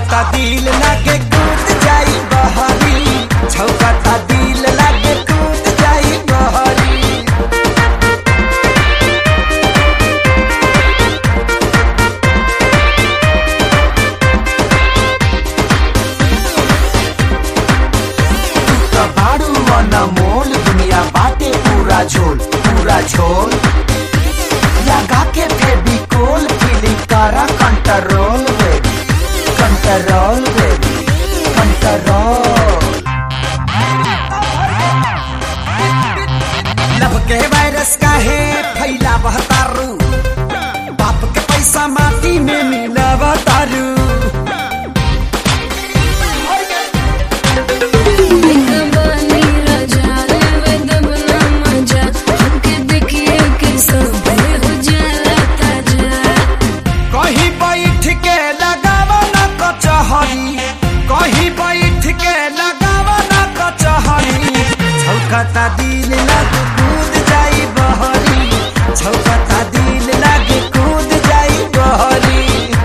छौकता दिल लागे कूद जाई बहरी छौकता दिल लागे कूद जाई बहरी त बाड़ू मन मोल दुनिया बाटे पूरा झोल पूरा झोल लगा के फेविकोल फीलिंग करा control baby control baby control love के वायरस का है फैला बहतारू बाप के पैसा माटी में मिला तारू निकबानी राजा रे दबना मजा हमके देखिए के सब हो जाला ताजा कहीं बैठ के लगावा ना कचहरी कहीं बैठ के लगावा ना कचहरी छौकता दिल लग कूद जाई बहरी छौकता दिल लग कूद जाई बहरी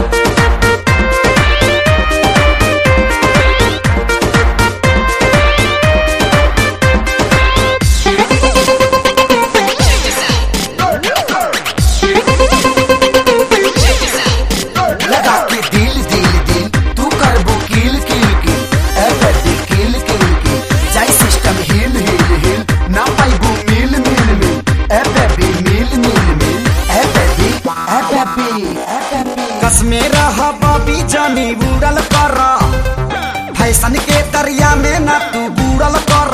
लगा के दिल दिल दिल तू करबो किल किल किल ए बेबी किल किल किल जाई सिस्टम हिल हिल हिल ना पाइबो मिल मिल मिल ए बेबी मिल मिल मिल ए बेबी ए बेबी ए बेबी कसमे रह बबी जानी बुड़ल कर फैशन के दरिया में ना तू बुड़ल कर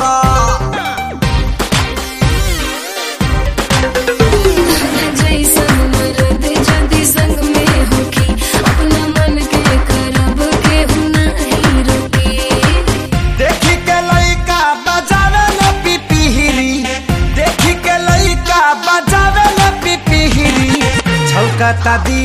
जैसन मर्द जदी संग में होखी अपना मन के करब के नहीं रोकी देखी के लइका बजावे ल पिपिहिरी देखी के लइका बजावे ल पिपिहिरी छौकता दिल